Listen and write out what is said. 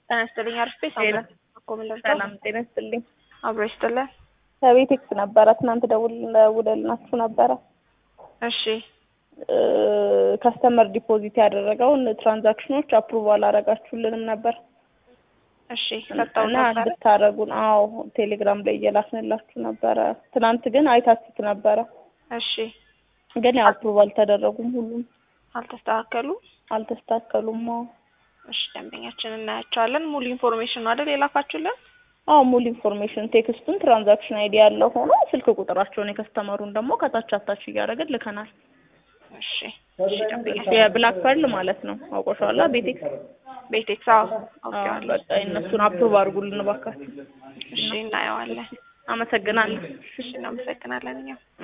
ጤና ይስጥልኝ። አርፌ ጤና ሳምንት ሰላም ጤና ይስጥልኝ። አብሮ ይስጥልን። ከቤቴክስ ነበረ ትናንት ደውል ደውለልናችሁ ነበረ። እሺ ከስተመር ዲፖዚት ያደረገውን ትራንዛክሽኖች አፕሩቭ አላረጋችሁልንም ነበር እሺ ሰጠው እና ነበረ። እንድታረጉን። አዎ ቴሌግራም ላይ እየላክንላችሁ ነበረ። ትናንት ግን አይታችሁት ነበረ፣ እሺ ግን ያው አፕሩቭ አልተደረጉም። ሁሉም አልተስተካከሉም። አልተስተካከሉም። አዎ እሺ ደንበኛችን እናያቸዋለን። ሙሉ ኢንፎርሜሽን ነው አይደል የላካችሁልን? አዎ ሙሉ ኢንፎርሜሽን ቴክስቱን ትራንዛክሽን አይዲ ያለው ሆኖ ስልክ ቁጥራቸውን የከስተመሩን ደግሞ ከታች አታች እያደረግን ልከናል። እሺ እሺ ደንበኛችን የብላክ ፐርል ማለት ነው። አውቆሻላ ቤቴክስ ቤቴክስ አዎ አዎ፣ አውቄዋለሁ። በቃ እነሱን አፕሩቭ አድርጉልን እባካችሁ። እሺ እናየዋለን። አመሰግናለሁ። እሺ እናመሰግናለን እኛም